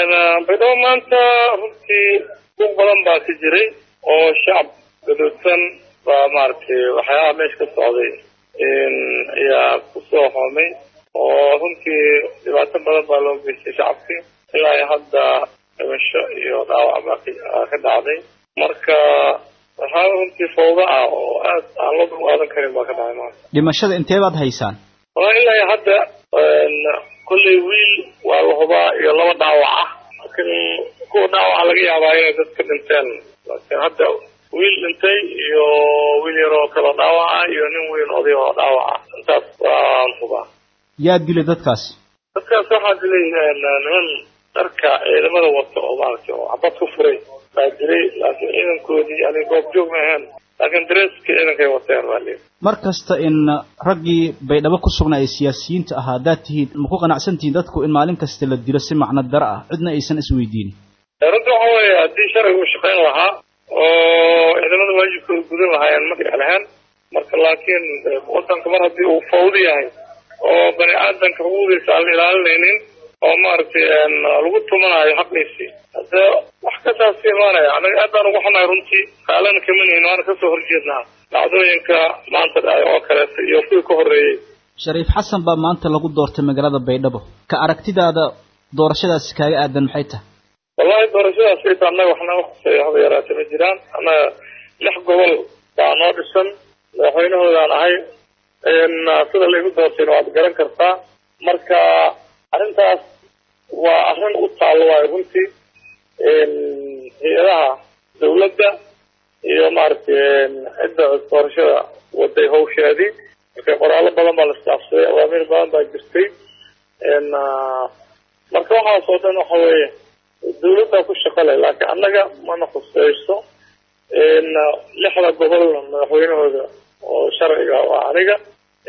baydhabo maanta runtii dug badan baa ka jiray oo shacab gadoodsan baa maaragtay waxyaabaha meesha ka socday ayaa kusoo hoomay oo runtii dhibaato badan baa loo geystay shacabkii ilaa iyo hadda dhimasho iyo dhaawac baa ka dhacday marka waxyaaba runtii fawda ah oo aad aan loo dulqaadan karin baa ka dhacay maanta dhimashada intee baad haysaan wallahi ilaa iyo hadda kolley wiil waa la hubaa iyo laba dhaawac ah laakiin kuwa dhaawaca laga yaabaa inay dad ka dhinteen laakiin hadda wiil dhintay iyo wiil yaroo kaloo dhaawaca iyo nin weyn oday oo dhaawaca intaas waan hubaa yaa dilay dadkaasi dadkaas waxaa dilay niman dharka ciidamada wata oo maaragtay oo xabad ku furay baa dilay laakiin ciidankoodii yani goob joog ma ahayn laakiin dareeska ciidankay wateen baa lii mar kasta in raggii baydhabo ku sugnaa ee siyaasiyiinta ahaa haddaad tihiin ma ku qanacsan tihiin dadku in maalin kasta la dilo si macno daro ah cidna aysan isweydiin runta waxa weeye haddii sharciga u shaqayn lahaa oo ciidamada waajibkooda gudan lahaayeen ma dhici lahayn marka laakiin wadanka mar haddii uu fawdi yahay oo bani aadanka xuquuqdiisa aan la ilaalinaynin oo maaragtay lagu tumanayo xaqiisii hadde wax kasaas imaanaya anaga aad baan ugu xunahay runtii kaalana kama nihin waana kasoo horjeednaa dhacdooyinka maanta dhacay oo kaleeto iyo kuwii ka horreeyey shariif xasan baa maanta lagu doortay magaalada baydhabo ka aragtidaada doorashadaasi kaaga aadan maxay tahay wallahi doorashadaas ita annaga waxna uhuseeya haba yaraate ma jiraan annaga lix gobol baa noo dhisan madaxweynahoodaan ahay sida laygu doortayna waad garan kartaa marka arrintaas waa arrin u taallo waayo runtii hay-adaha dawladda iyo maaragtay cidda doorashada waday hawsheedii marka qoraallo badan baa la istaafsaday awaamiir badan baa jirtay marka waxaas oo dhan waxa weeye dawladdaa ku shaqo leh laakiin annaga mana khuseyso lixda gobolna madaxweynahooda oo sharciga waa aniga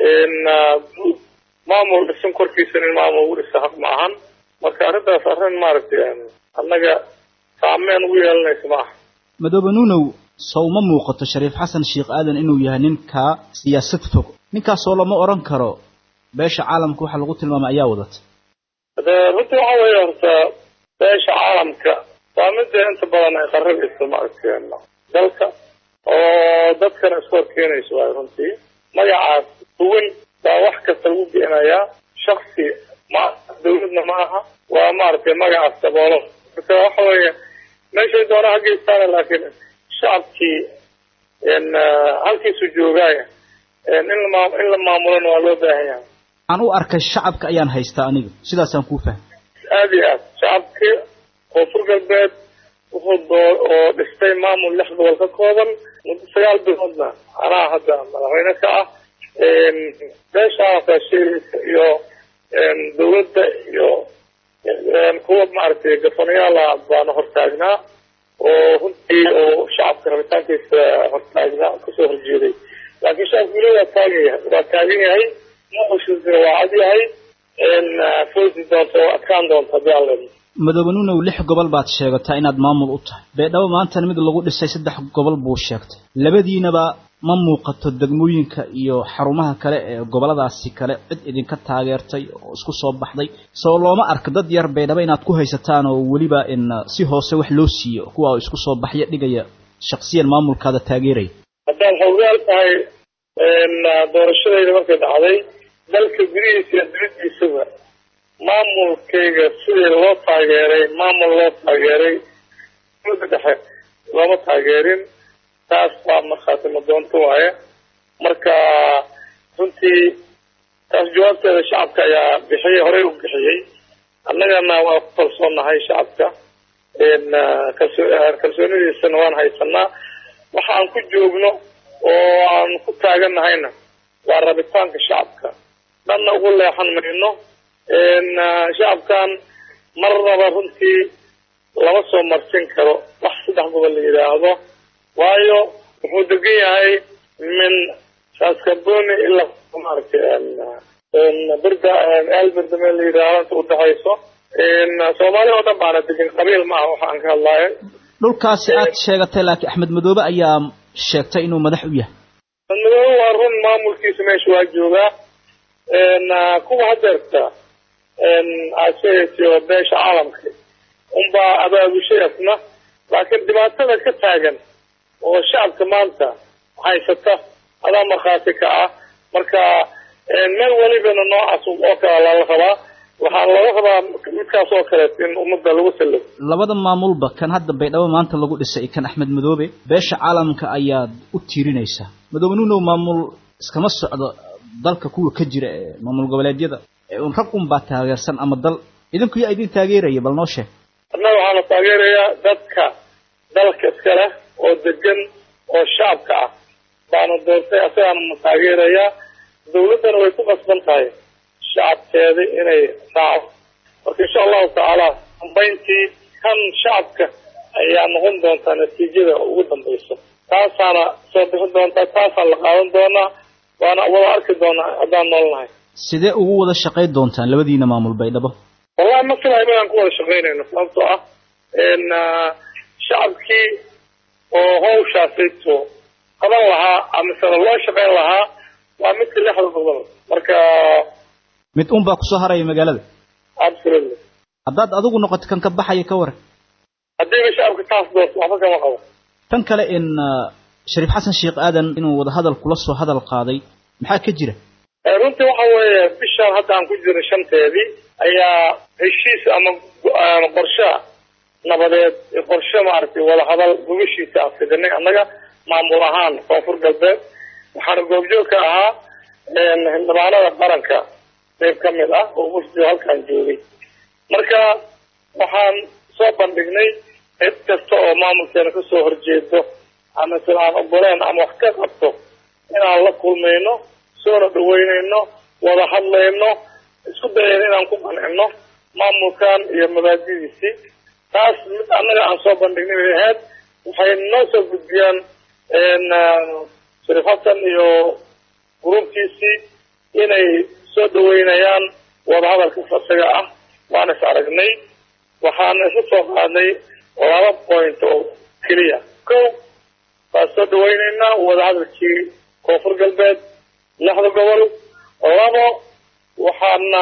guud maamul dhisan korkiisa in maamul ugu dhisa haq ma ahan marka arrintaas arrin maaragtay annaga saameyn ugu yeelanaysa ma aha madoobe nuunow sow ma muuqato shariif xasan sheekh aadan inuu yahay ninkaa siyaasad fog ninkaasoo lama odhan karo beesha caalamka waxa lagu tilmaamay ayaa wadata de runtii waxa weeye horta beesha caalamka waa midda inta badan ay qarabeyso maaragtay dalka oo dadkana isku horkeenayso waay runtii magacaas duwan baa wax kasta lagu geenayaa shaksi ma dawladna ma aha waa maaragtay magacaas daboolo marka waxa weeye meeshay doona ha geystaan laakiin shacabkii halkiisu joogaaya in lama in la maamulona waa loo baahan yahay aan u arkay shacabka ayaan haystaa aniga sidaasaan kuu fahmay aada iyo aad shacabkii koonfur galbeed wuxuu doo oo dhistay maamul lix gobol ka kooban muddo sagaal biloodna anaa hadda madaxweyne ka ah beeshaasa sheegaysa iyo dawladda iyo kuwa maaragtay gafanayaala baana hortaagnaa oo runtii oo shacabka rabitaankiisa hortaagnaa kasoo horjeeday laakiin shacabka weli waa taagan yahay waa taagan yahay muqushiisina waa cad yahay foosi doonta oo adkaan doonta haddii aan leedno madoobe nuunow lix gobol baad sheegataa inaad maamul u tahay baydhabo maantana mid lagu dhisay saddex gobol buu sheegtay labadiinaba ma muuqato degmooyinka iyo xarumaha kale ee goboladaasi kale cid idinka taageertay oo isku soo baxday soo looma arka dad yar baydhabo inaad ku haysataan oo weliba in si hoose wax loo siiyo kuwa oo isku soo baxya dhigaya shaksiyan maamulkaada taageeraya haddaad xawgaal tahay doorashadayda markay dhacday dalka gudihiisa iyo dibadiisaba maamulkayga sidii loo taageeray maamul loo taageeray dowladda dhexe looma taageerin taas waa markhaati madoonto waaye marka runtii taas jawaabteeda shacabka ayaa bixiyey horey u bixiyey annagana waa ku kalsoonahay shacabka kalsoonidiisana waan haysanaa waxa aan ku joogno oo aan ku taaganahayna waa rabitaanka shacabka dhanna ugu leexan mayno shacabkan marnaba runtii lama soo marsin karo wax saddex gobol la yidhaahdo waayo wuxuu degan yahay min saskaboni ilaa maaragtay birda elbirda meel la yidhaahdo inta udhexayso soomaali oo dhan baana degan qabiil ma aha waxa aan ka hadlaayo dhulkaasi aad sheegatay laakiin axmed madoobe ayaa sheegtay inuu madax u yahay axmed madoobe waa run maamulkiisa meesha waa joogaa kuwa hadeerta aad sheegaysa oo beesha caalamka unbaa abaabushay asna laakiin dhibaatada ka taagan oo shacabka maanta haysata adaa markhaati ka ah marka meel welibana noocaas oo kale lala rabaa waxaa laga rabaa midkaas oo kaleet in ummadda lagu salo labada maamulba kan hadda baydhabo maanta lagu dhisay kan axmed madoobe beesha caalamka ayaad u tiirinaysaa madoobe nuunow maamul iskama socdo dalka kuwa ka jira ee maamul goboleedyada rag un baa taageersan ama dal idinku yaa idin taageeraya bal noo sheeg annaga waxaana taageerayaa dadka dalka iska leh oo degan oo shacabka ah baana doortay asagaana ma taageerayaa dawladdana way ku qasban tahay shacabkeeda inay raaco marka insha allahu tacaala dambayntii kan shacabka ayaa noqon doontaa natiijada ugu dambaysa taasaana soo bixin doontaa taasaan la qaadan doonaa waana wada arki doonaa haddaan noolnahay sidee ugu wada shaqayn doontaan labadiina maamul baydhabo wallahi ma filayo inaan ku wada shaqaynayno sababtoo ah shacabkii oo hawshaasayto qaban lahaa amasena loo shaqayn lahaa waa midka lixda gobol marka mid un baa kusoo haraya magaalada absolutely haddaad adigu noqoto kan ka baxaya ka waran haddiiba shacabka taas doorto waxba kama qabo tan kale in shariif xasan sheekh aadan inuu wada hadal kula soo hadal qaaday maxaa ka jira runtii waxa weeye bishaan hadda aan ku jirnay shanteedii ayaa heshiis ama qorshe nabadeed qorshe maaragtay wadahadal gubashiisa aan fidinay annaga maamul ahaan koonfur galbeed waxaana goobjoog ka ahaa xildhibaanada qaranka qayb ka mid ah oo wafdi halkaan joogay marka waxaan soo bandhignay cid kasta oo maamulkeena kasoo horjeedo ama sida aan ogoleen ama wax ka qabto inaan la kulmayno soona dhaweynayno wada hadlayno isku dayayno inaan ku qancino maamulkan iyo mabaadidiisii taas mid annaga aan soo bandhignay bay ahayd waxay noo soo gudbiyaan shariif xasan iyo gruubkiisii inay soo dhaweynayaan wadahadalka isaga ah waan is aragnay waxaana isu soo qaadnay laba point oo keliya ko waan soo dhaweyneynaa wadahadalkii koonfur galbeed lixda gobol labo waxaana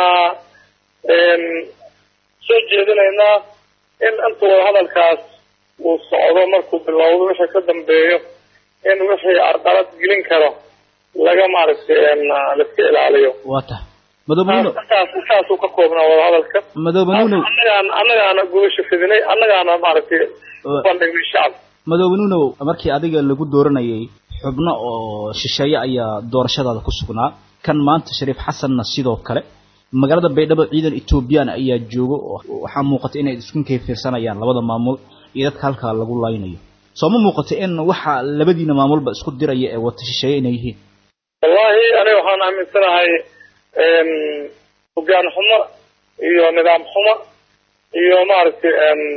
soo jeedinaynaa in inta wadahadalkaas uu socdo markuu bilowdo wixii ka dambeeyo in wixii arqalad gelin karo laga maaragtay laiska ilaaliyo waa tahay madoobe saas saasuu ka koobnaa wadahadalka madoobe nuunow annagaan annagaana gubasha fidinay annagaana maaragtay u bandhignay shacabka madoobe nuunow markii adiga lagu dooranayay xubno oo shisheeye ayaa doorashadaada ku sugnaa kan maanta shariif xasanna sidoo kale magaalada baydhabo ciidan etoobiyaan ayaa joogo oo waxaa muuqata inay isku kayfiirsanayaan labada maamul iyo dadka halkaa lagu laynayo soo ma muuqato in waxa labadiina maamulba isku diraya ee wata shisheeye inay yihiin wallahi aniga waxaan aaminsanahay hogaan xumo iyo nidaam xumo iyo maaragtay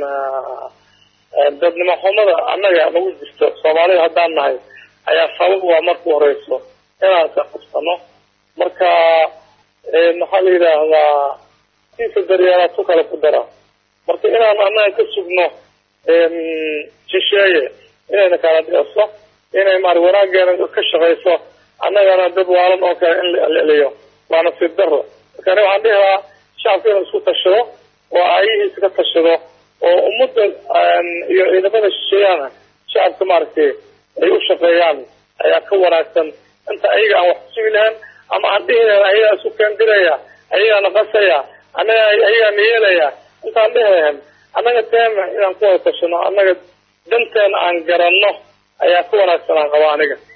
dadnimo xumada annaga nagu jirto soomaalida haddaan nahay ayaa sabab waa marku horeyso inaan ka qabsano marka maxaa la yidhaahdaa kiisa daryeelaa tu kale ku dara marka inaan annaga ka sugno shisheeye inayna kala dhiso inay maara wanaageena ka shaqayso annagana dad waalan oo kale in la elceliyo waa nasiib daro marka aniga waxaan dhihi lahaa shacabka inuu isku tashado oo aayihiisa ka tashado oo ummadda iyo ciidamada shisheeyana shacabka maaragtay ay u shaqeeyaan ayaa ka wanaagsan inta ayaga aan wax kusugi lahayn ama aan dhihi lahayn ayagaa isu keendiraya ayagaana qasaya annaga ayagaana yeelaya intaan dhihi lahayn annaga teema inaan ku wada tashano annaga danteena aan garanno ayaa ka wanaagsan aan qaba aniga